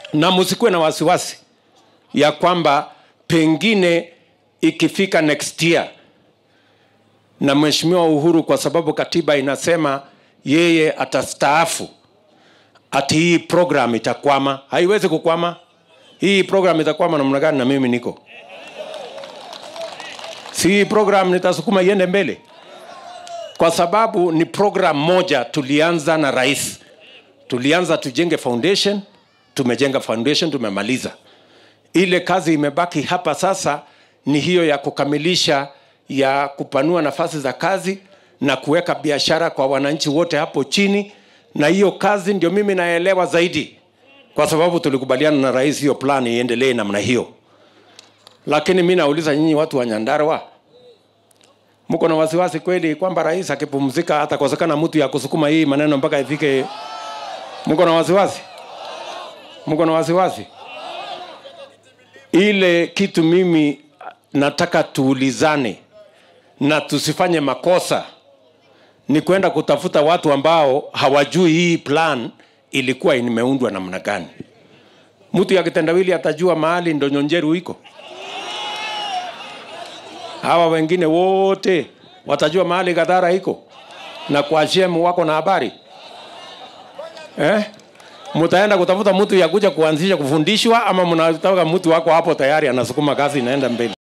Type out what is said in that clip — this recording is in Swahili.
na msikuwe na wasiwasi ya kwamba pengine ikifika next year na mheshimiwa Uhuru, kwa sababu katiba inasema yeye atastaafu, ati hii program itakwama. Haiwezi kukwama. Hii program itakwama namna gani? Na mimi niko si hii program nitasukuma iende mbele, kwa sababu ni program moja tulianza na rais. Tulianza tujenge foundation, tumejenga foundation, tumemaliza. Ile kazi imebaki hapa sasa ni hiyo ya kukamilisha ya kupanua nafasi za kazi na kuweka biashara kwa wananchi wote hapo chini, na hiyo kazi ndio mimi naelewa zaidi, kwa sababu tulikubaliana na rais hiyo plan iendelee namna hiyo. Lakini mi nauliza nyinyi watu wa Nyandarua, mko na wasiwasi kweli kwamba rais akipumzika atakosekana mtu ya kusukuma hii maneno mpaka ifike? Mko na wasiwasi? Mko na wasiwasi? Ile kitu mimi nataka tuulizane na tusifanye makosa ni kwenda kutafuta watu ambao hawajui hii plan ilikuwa imeundwa namna gani. Mtu ya kitendawili atajua mahali Ndonyonjeru iko, hawa wengine wote watajua mahali Gadhara iko na kwa shemu wako na habari eh? Mtaenda kutafuta mtu ya kuja kuanzisha kufundishwa, ama mnataka mtu wako hapo tayari anasukuma kazi inaenda mbele?